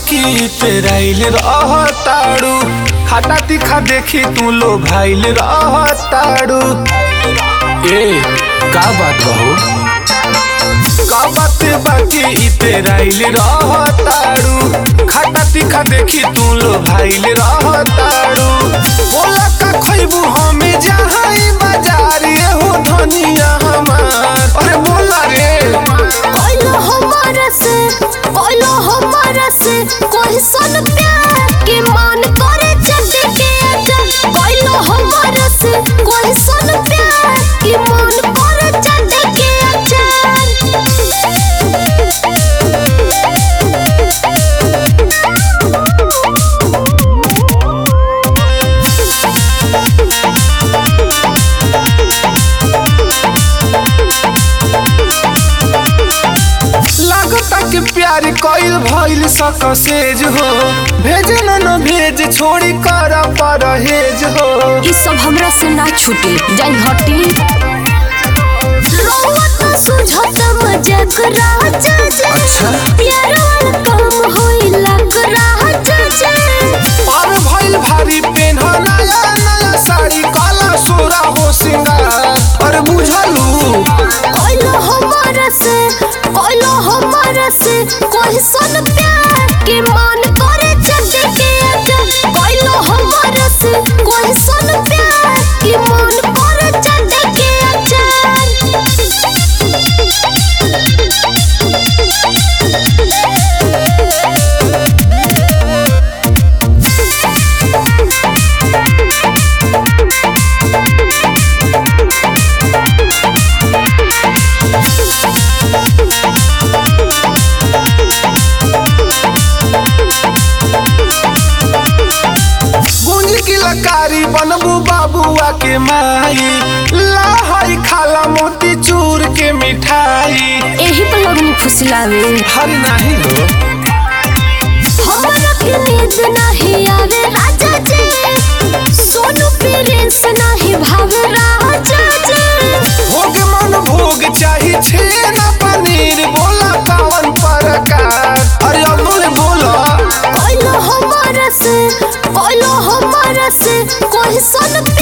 बाकी पेराइल रहताड़ू खाता तीखा देखी तू लो भाइल रहताड़ू ए का बात बहू का बात बाकी ई पेराइल रहताड़ू खाता तीखा देखी तू लो भाइल रहताड़ू बोला का खइबू हमें जहाँ ई बाजार ये हो धनिया हमार अरे बोला रे कोइलो हमारा से कोइलो हमारा से कोई सन प्यार के मान करे चटे के आजा कोइलो हमारा से कोई सन प्यार के मान करे चटे के आजा लागता कि प्यार कइल भइल सकसेज हो भेज न न भेज छोड़ी कर परहेज हो ई सब हमरा से ना छूटे जाई हटी रोवत सुझत मजाक राजा जे अच्छा। प्यार वाला काम होई लग राजा जे और भइल भारी पेन नया नया साड़ी काला सोरा हो सिंगार अरे बुझलू कोइलो हमारा से कोइलो हमारा से कोई सन प्यार के मान करे चटे के आजा कोइलो हमारा से कोई सन प्यार के मान करे चटे के गुंज की लकारी बनबू बाबुआ के माई लाहई खाला मोती चूर के मिठाई एही पर लगनी फुसलावे हर नाही हो हमरा के नींद नहीं आवे राजा जी सोनू प्रिंस नहीं भावे राजा जी भोग मन भोग चाही छेना पनीर बोला कौन प्रकार अरे अमूल बोला कोइलो हमारा से कोइलो हमारा से कोई सन